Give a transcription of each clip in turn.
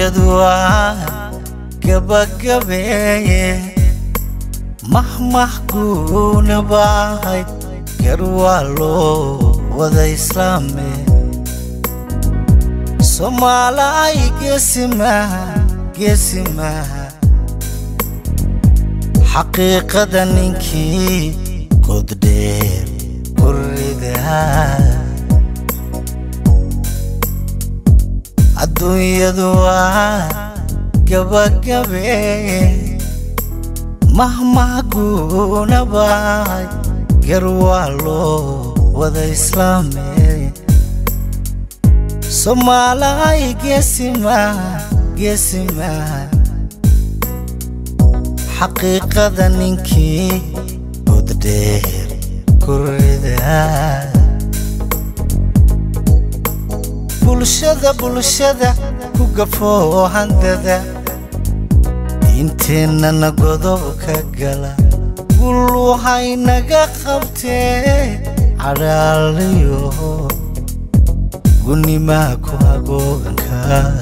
adduunyadu waa gabagabeeye mahmah guuna baahay gar waa loo wada islaame soomaalay geesimaha geesimaha xaqiiqada ninkii goddheer kuridaa adduunyadu waa gabagabeeye mahmah guuna baahay gar waa loo wada islaame soomaalay geesimaha geesimaha xaqiiqada ninkii goddheer kuridaa bulshada bulshada ku gafoo handada diinteennana godob ka gala gulluhaynaga qabtee cadhaalayo gunimaa ku hagooganka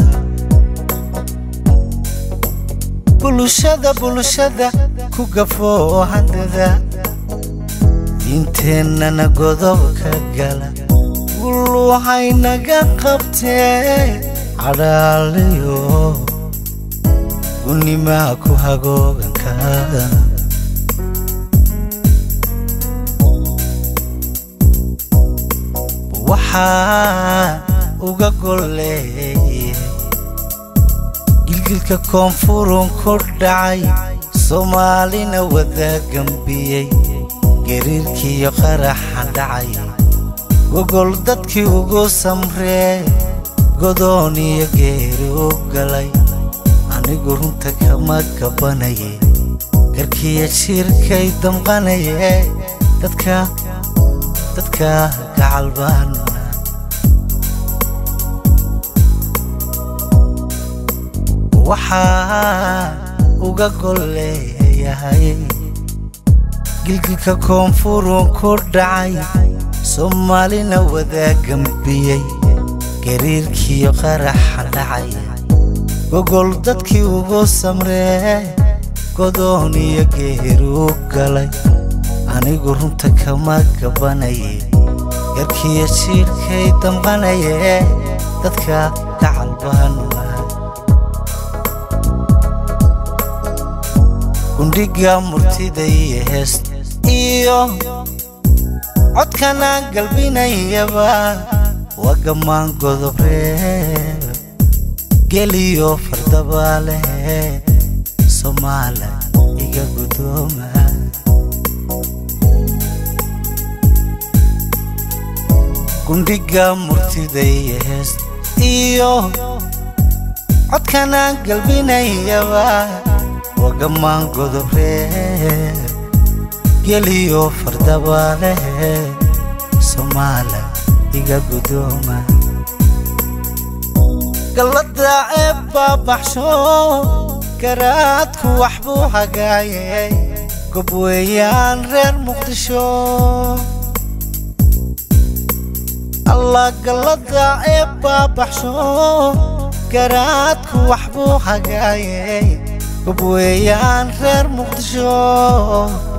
bulshada bulshada ku gafoo handada diinteennana godob ka gala gulluhaynaga qabtee cadhaalayo gunimaa ku hagooganka waxaa uga golleeyay gilgilka koonfurun ku dhacay soomaalina wada gambiyey gariirkiiyo qaraxa dhacay gogol dadkii ugu samree godoon iyo geeri u galay anigu runta kama gabanaye garkiya jiirkay damqanaye dadka dadka gacalbaan waxaa uga golleeyahay gilgilka koonfurun ku dhacay soomaalina wada gambiyey gariirkiiyo qaraxa dhacay gogol dadkii ugu samree godoon iyo geeri u galay anigu runta kama gabanaye garkiya jiirkay damqanaye dadka gacalbaan gundhiga murtida iyo heest iyo codkanaan galbinayaba waa gammaan godobree geliyo fardabaaleh soomaala iga guddooma gundhiga murtida iyo heest iyo codkanaan galbinayaba waa gammaan godobree geliyo fardabaaleh soomaala iga guddooma gallada ee baabaxsho garaadku wax buu hagaayay gob weeyaan reer muqdisho allah gallada ee baabaxsho garaadku wax buu hagaayay gob weeyaan reer muqdisho